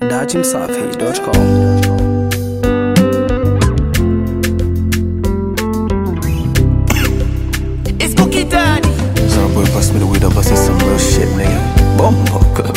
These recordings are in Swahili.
dachimsafi.com. It's Cookie Daddy. Some boy pass me the weed, I bust some real shit, nigga. Bombo.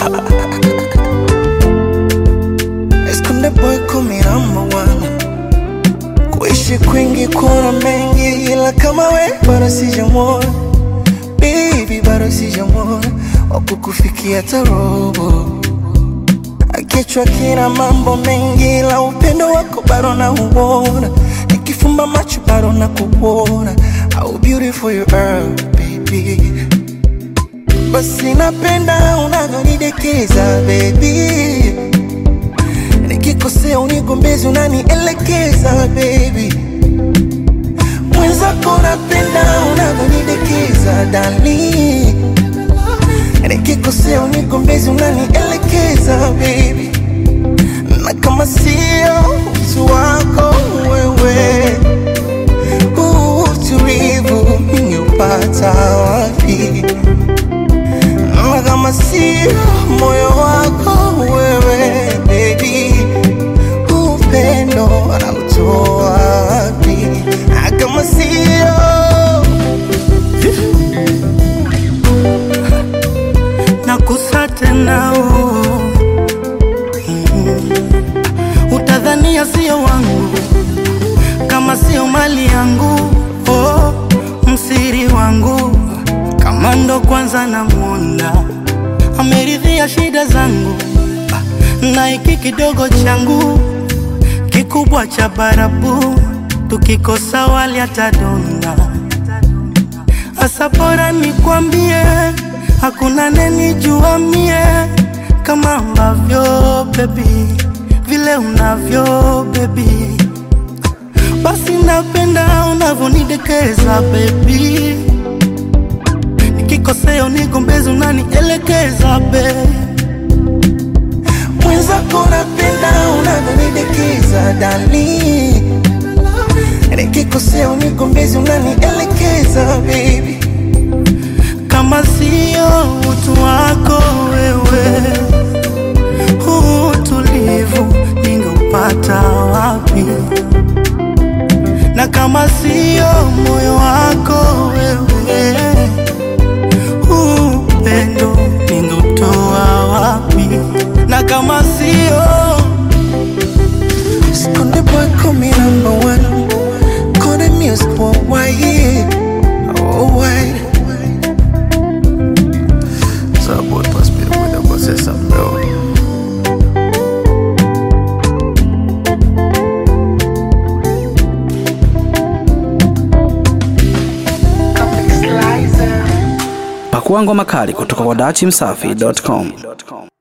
Esconde boy kumi number one. Kuishi kwingi kuna mengi, ila kama we bado sijamwona. Baby bado sijamwona wakukufikia tarobo. Kichwa kina mambo mengi, ila upendo wako bado nauona. Nikifumba macho bado nakuona. How beautiful you are, baby. Basi napenda unavyonidekeza baby, nikikosea unigombezi unanielekeza baby, mwenzako napenda unavyonidekeza dali, nikikosea unigombezi unanielekeza baby, na kama sio utu wako wewe, huu utulivu ningeupata wapi? na kama sio moyo wako wewe baby, upendo anautoa wapi? Na kama sio nakusa tena oh. mm. Utadhania sio wangu kama sio mali yangu oh. Msiri wangu kama ndo kwanza namwona ameridhia shida zangu Ah, na hiki kidogo changu kikubwa cha barabu tukikosa wali atadonda Asa bora nikwambie, hakuna nenijua mie kama ambavyo baby, vile unavyo baby, basi napenda unavyonidekeza baby, nikikosea unigombezi unanielekeza baby. mwenzako napenda unavyonidekeza dali, nikikosea unigombezi unanielekeza baby, kama sio utu wako wewe, huu utulivu ningeupata wapi? Na kama sio moyo wako wewe, huu upendo ningeutoa wapi? Na kama sio Skonde boy call me number one, call the music worldwide, worldwide. Some boy pass me the weed, I bust some real. Pakua ngoma kali kutoka kwa dachimsafi.com.